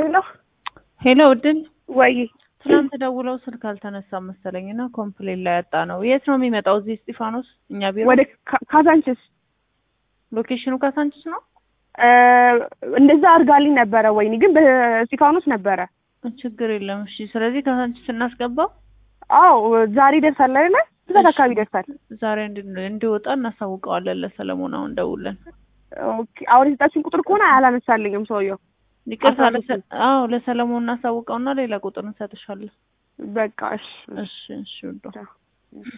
ሄሎ ሄሎ እድል ወይ ትናንት ደውለው ስልክ አልተነሳም መሰለኝ እና ኮምፕሌን ላይ ያጣ ነው። የት ነው የሚመጣው? እዚህ እስጢፋኖስ እኛ ቢሮ። ወደ ካ- ካዛንችስ ሎኬሽኑ ካሳንችስ ነው። እ፣ እንደዛ አድርጋልኝ ነበረ። ወይኔ ግን በስጢፋኖስ ነበረ። ችግር የለም እሺ። ስለዚህ ካሳንችስ እናስገባው። አዎ ዛሬ ይደርሳል አይደለ? ብዛት እሺ። አካባቢ ይደርሳል። ዛሬ እንድ- እንዲወጣ እናሳውቀዋለን ለሰለሞን አሁን ደውለን። ኦኬ አሁን የሰጣችሁን ቁጥር ከሆነ አላነሳልኝም ሰውየው። ይቅርታ አስራ ለሰ- አዎ ለሰለሞን እናሳውቀውና ሌላ ቁጥር እንሰጥሻለን። በቃ እሺ እሺ እሺ ውዷ